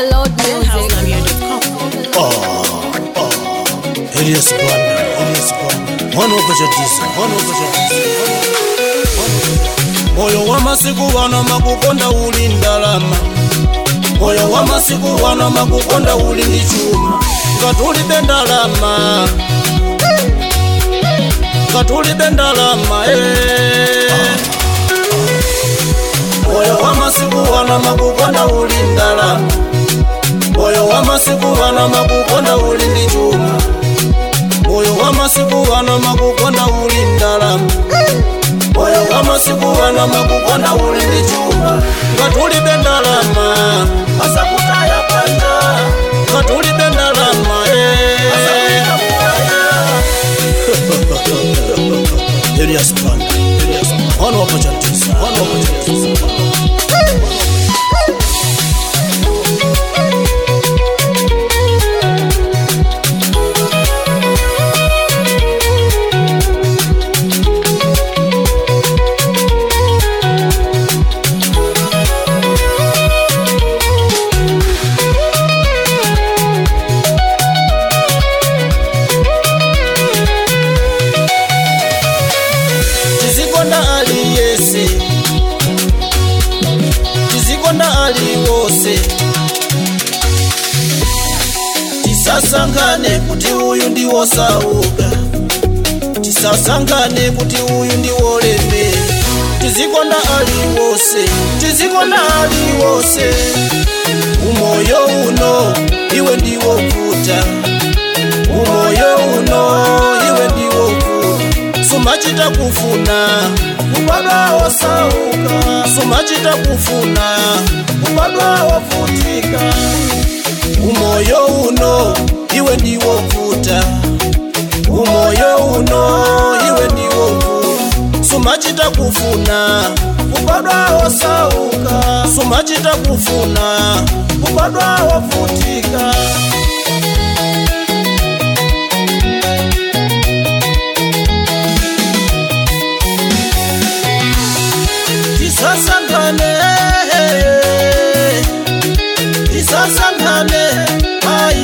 Overload music. Elias Bwana, Elias Bwana. Mwana wapachatiza, mwana wapachatiza. Moyo wa masiku wana makukonda uli ndalama moyo wa masiku wana makukonda uli ndi chuma ngatulibe ndalama ngatulibe ndalama eh. moyo wa masiku wana makukonda uli ndalama moyo wa masiku wana makukonda uli ndi chuma moyo wa masiku wana makukonda uli ndalama moyo wa masiku wana makukonda uli ndi chuma ngatulibe ndalama asakutaya panja ngatulibe ndalama eh. Elias Banda, Elias Banda. Mwana wa pachatiza, mwana wa pachatiza. tizikonda aliyese tizikonda aliwose tisasangane kuti uyu ndiwosauka tisasangane kuti uyu ndiwolemera tizikonda aliwose tizikonda aliwose umoyo uno iwe ndiwovuta umoyo uno iwe ndiwovuta sumachita kufuna kubadwa wosauka sumachita kufuna kubadwa wovutika umoyo uno iwe ndiwovuta umoyo uno iwe ndiwovuta sumachita kufuna kubadwa wosauka sumachita kufuna kubadwa wovutika tisasangane tisasangane ai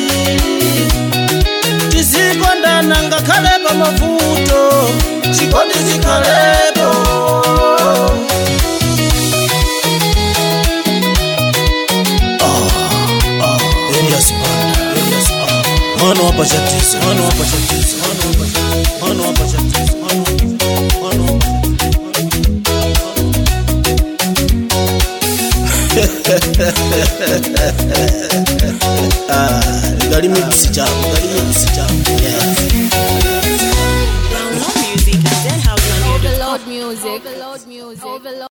tizikondana ngakhale pamavuto chikondi chikhalepo Elias Banda, Elias Banda. Mwana wa pachatiza, mwana wa pachatiza, mwana wa pachatiza, mwana wa pachatiza, mwana wa pachatiza, mwana wa pachatiza. Gali mix chako, gali mix chako. Yes. Overload music. Overload music. Overload.